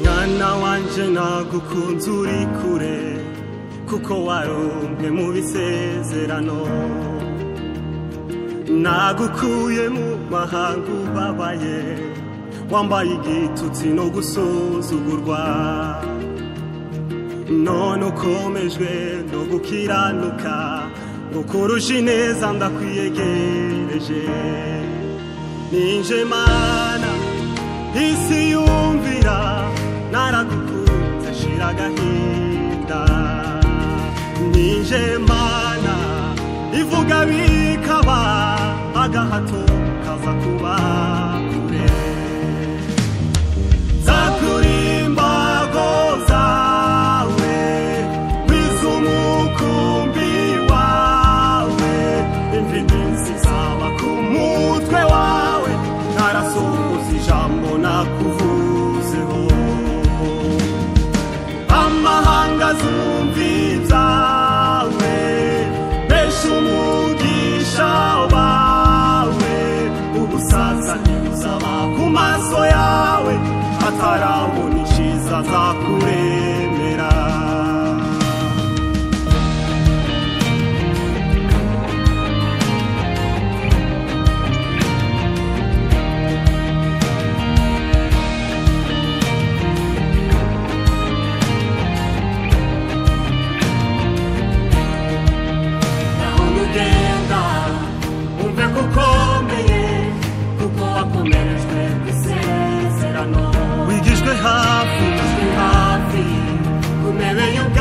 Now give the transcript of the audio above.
mwana wanje nagukunze uri kure kuko warumbwe mu bisezerano nagukuye mu mahanga ubabaye wambaye igitutsi no gusuzugurwa none ukomejwe no gukiranuka ngo kurusha ineza ndakwiyegereje ninje mana isi yumvira naragukunze shira agahinda ninje mana ivuga bikaba agahato kaza kuba kure zakurimbago zawe wize umukumbi wawe imvindi zizaba ku mutwe wawe ntarasohoza ijambo nakuvuzeho amahanga azumva ibyawe besha umugisha wawe ubusaza ntibuzaba ku maso yawe atarabona iciza zakuremera naho nugenda umve ko ukomeye kuko wakomerejwe ku isezerano wigijwe hafi hafi ku ntebe y'ubwami